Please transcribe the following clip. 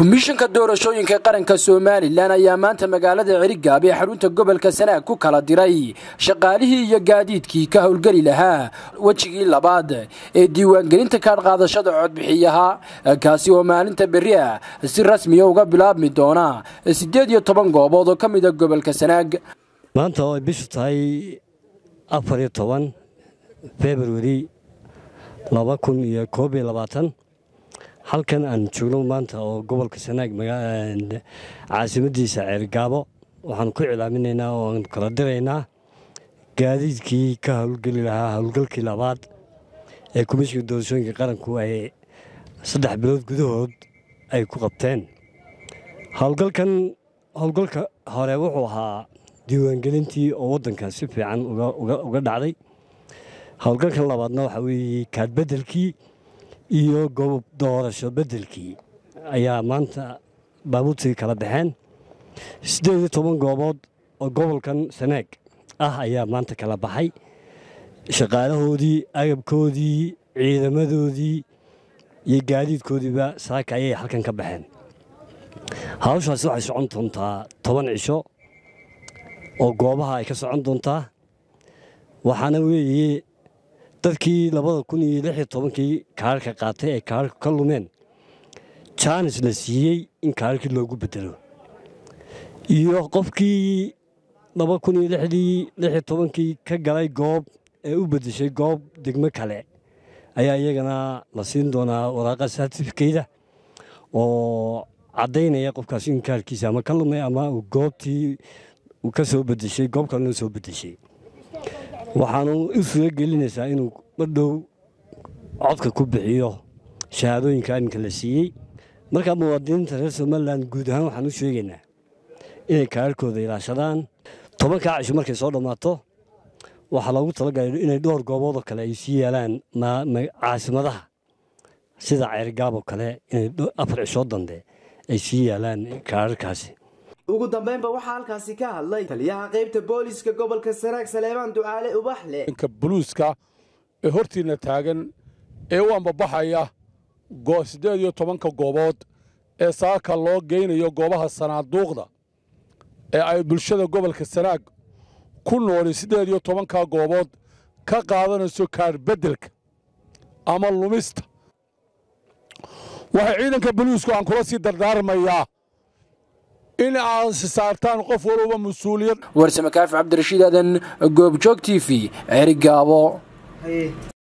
komishanka doorashooyinka qaranka somalilan ayaa maanta magaalada cerigaab ee xarunta gobolka sanaag ku kala diray shaqaalihii iyo gaadiidkii ka howlgeli lahaa wejigii labaad ee diiwaangelinta kaadhqaadashada codbixiyaha kaasi oo maalinta berri ah si rasmiya uga bilaabmi doona siddeed iyo toban goobood oo ka mida gobolka sanaag maanta oo ay bishu tahay afar iyo toban februari laba kun iyo koob iyo labaatan halkan aan joogno maanta oo gobolka sanaag caasimadiisa ceergaabo waxaanu ku cilaaminaynaa oo aan kala diraynaa gaadiidkii ka howlgeli lahaa howlgalkii labaad ee komishinka doorashooyinka qaranku ay saddex bilood gudahood ay ku qabteen howlgalkan howlgalka hore wuxuu ahaa diiwaangelintii oo waddanka si fiican uga dhacday howlgalkan labaadna waxaa weeye kaadbedelkii iyo goob doorasho beddelkii ayaa maanta baabuurtii kala baxeen siddeed iyo toban goobood oo gobolkan sanaag ah ayaa maanta kala baxay shaqaalahoodii agabkoodii ciidamadoodii iyo gaadiidkoodiiba saaka ayay halkan ka baxeen hawshaasi waxay socon doontaa toban cisho oo goobaha ay ka socon doontaa waxaana weeye dadkii labada kun iyo lix iyo tobankii kaararka qaatay ay kaararku ka lumeen jaanis la siiyey in kaararkii loogu bedelo iyo qofkii laba kun iyo lixdii lix iyo tobankii ka galay goob ee u beddeshay goob degmo kale ayaa iyagana la siin doonaa waraaqa saartifikeyda oo caddaynaya qofkaas in kaarkiisa ama ka lumay ama uu goobtii uu ka soo beddeshay goob kalena soo beddeshay waxaanu u suuro gelinaysaa inuu madhow codka ku bixiyo shahaadooyinka iminka la siiyey markaa muwaadiniinta reer somalilan guud ahaan waxaan u sheegaynaa inay kaararkooda ilaashadaan tobankaa cisho markay soo dhammaato waxaa loogu talagalay inay dhowr gooboodoo kale ay sii yaalaan caasimadaha sida ceyrgaaboo kale inay afar cishoo dambe ay sii yaalaan kaararkaasi ugu dambeynba waxaa halkaasi ka hadlay taliyaha qaybta booliska gobolka sanaag saleebaan ducaale ubaxle inka buluuska ee hortiinna taagan ee u ambabaxaya siddeed iyo tobanka goobood ee saaka loo geynayo goobaha sanaaduuqda ee ay bulshada gobolka sanaag ku nooli siddeed iyo tobanka goobood ka qaadanayso kaarbeddelka ama lumista waxay ciidanka buluusku aan kula sii dardaarmayaa in aad saartaan qof walba mas-uuliyad warsame kaafi cabdirashiid aadan goobjoog t v cerigaabo